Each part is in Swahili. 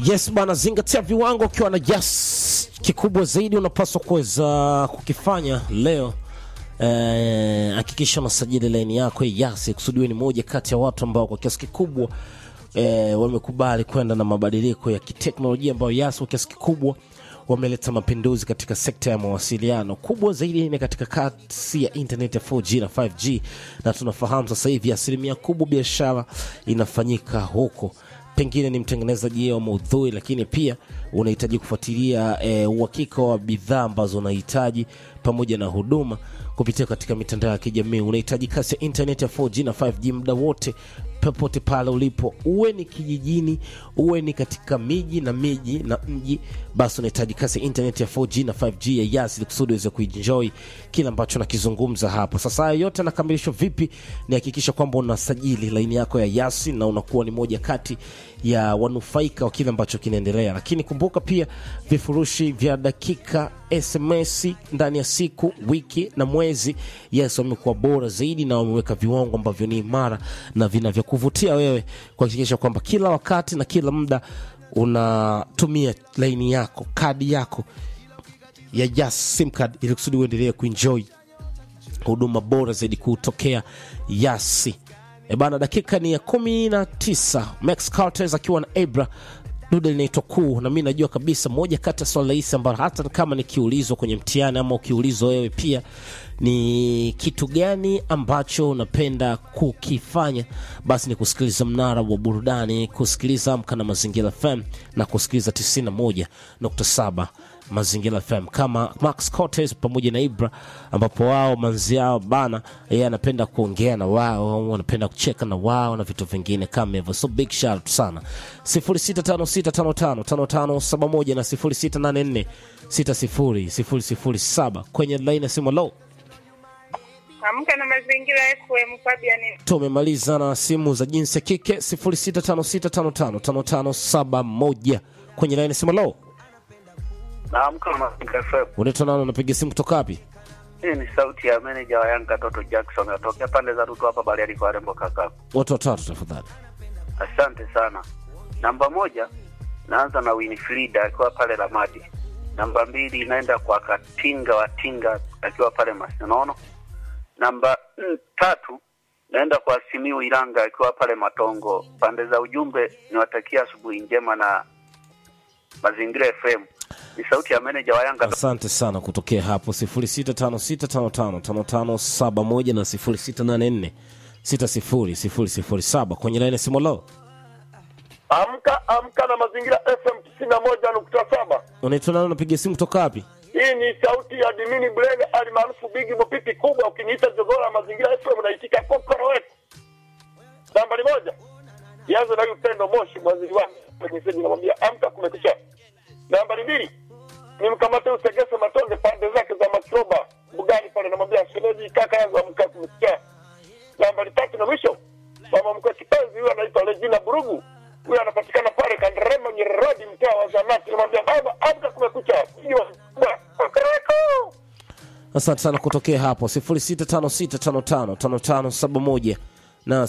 Yes bana, zingatia viwango ukiwa na yes kikubwa zaidi unapaswa kuweza kukifanya leo. Eh, hakikisha unasajili laini yako ya Yasi kusudiwe ni moja kati ya watu ambao kwa kiasi kikubwa eh, wamekubali kwenda na mabadiliko ya kiteknolojia ambayo Yasi kwa kiasi kikubwa wameleta mapinduzi katika sekta ya mawasiliano. Kubwa zaidi ni katika kasi ya internet ya 4G na 5G, na tunafahamu sasa hivi asilimia kubwa biashara inafanyika huko pengine ni mtengenezaji wa maudhui, lakini pia unahitaji kufuatilia eh, uhakika wa bidhaa ambazo unahitaji pamoja na huduma kupitia katika mitandao ya kijamii. Unahitaji kasi ya internet ya 4G na 5G muda wote, popote pale ulipo, uwe ni kijijini, uwe ni katika miji na miji na mji, basi unahitaji kasi ya internet ya 4G na 5G ya Yas ili kusudi uweze kuenjoy kile ambacho nakizungumza hapo. Sasa hayo yote yanakamilishwa vipi? Ni hakikisha kwamba unasajili laini yako ya Yas na unakuwa ni moja kati ya wanufaika wa kile ambacho kinaendelea, lakini kumbuka pia vifurushi vya dakika SMS ndani ya siku, wiki na mwezi. Yes, wamekuwa bora zaidi na wameweka viwango ambavyo ni imara na vinavyokuvutia wewe kuhakikisha kwamba kila wakati na kila muda unatumia laini yako, kadi yako ya Yas sim card ili kusudi uendelee kuenjoy huduma bora zaidi kutokea Yasi. E bana, dakika ni ya kumi na tisa. Max Cartes akiwa na Ebra dude linaitwa kuu, na mi najua kabisa moja kati ya swala rahisi ambalo hata kama nikiulizwa kwenye mtihani ama ukiulizwa wewe pia ni kitu gani ambacho unapenda kukifanya, basi ni kusikiliza mnara wa burudani, kusikiliza Amka na Mazingira FM na kusikiliza 91.7 Mazingira FM kama Max Cortez pamoja na Ibra, ambapo wao manzi yao bana, yeye anapenda kuongea na wao, wanapenda kucheka na wao na vitu vingine kama hivyo. So big shout out sana 0656555571 na 0684600007 kwenye line ya simu low. Amka na mazingira FM Fabian. Tumemaliza na simu za jinsi ya kike 0656555571 kwenye line ya simu low. Naamka Mazingira FM. Unaitwa nani? Unapiga simu kutoka wapi? Hii ni sauti ya meneja wa Yanga Toto Jackson atokea pande za Ruto hapa Bariadi kwa Rembo kaka. Watu watatu tafadhali. Asante sana. Namba moja naanza na Winifrida akiwa pale Ramadi. Namba mbili inaenda kwa Katinga wa Tinga akiwa pale Masinono. Namba mm, tatu naenda kwa Simiu Iranga akiwa pale Matongo. Pande za ujumbe niwatakia asubuhi njema na Mazingira FM. Ni sauti ya meneja wa Yanga Asante sana kutokea hapo 0656555571 na 0684600007 kwenye laini ya simu lo. Amka amka na mazingira FM tisini na moja nukta saba. Unaitwa nani? Unapiga simu kutoka wapi? Hii ni sauti ya Dimini Blega alimaarufu Bigi Mpipi kubwa. Ukiniita jogora ya mazingira FM naitika kokoro wetu. Nambari moja ianze na Upendo Moshi, mwaziri wake kwenye seni, namwambia amka, kumekisha. Nambari mbili nimkamate Usegese Matonge pande zake za Makiroba Bugani pale, namwambia shemeji, kaka yangu amka, kumekisha. Nambari tatu na mwisho mama mkwe kipenzi huyu anaitwa Regina Burugu, huyu anapatikana pale Kanderema Nyerodi, mtaa wa Zanati. Namwambia baba, amka, kumekucha. Hiyo kokoreko Asante sana kutokea hapo 0656555571 na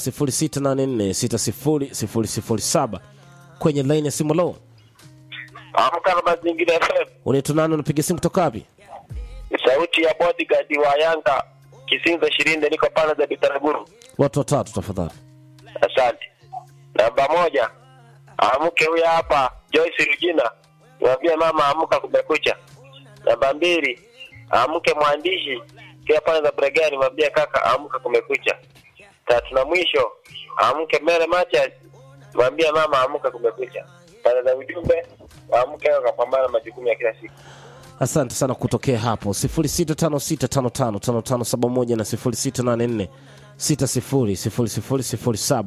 0684600007 kwenye laini ya simu lo. amka na mazingira FM. Unaitwa nani? Unapiga simu kutoka wapi? Sauti ya bodyguard wa Yanga Kisinza ishirini, niko pale za Bitaraguru. Watu watatu tafadhali. Asante. Namba moja, amke huyu hapa Joyce Rugina, niambie mama amka, kumekucha. Namba mbili, amke mwandishi kia pale za Bregani, mwambie kaka amka, kumekucha. Tatu na mwisho, amke Mere Matias, mwambie mama amka, kumekucha. Pale za ujumbe, amke wakapambana na majukumu ya kila siku. Asante sana kutokea hapo 0656555571 na 0684600007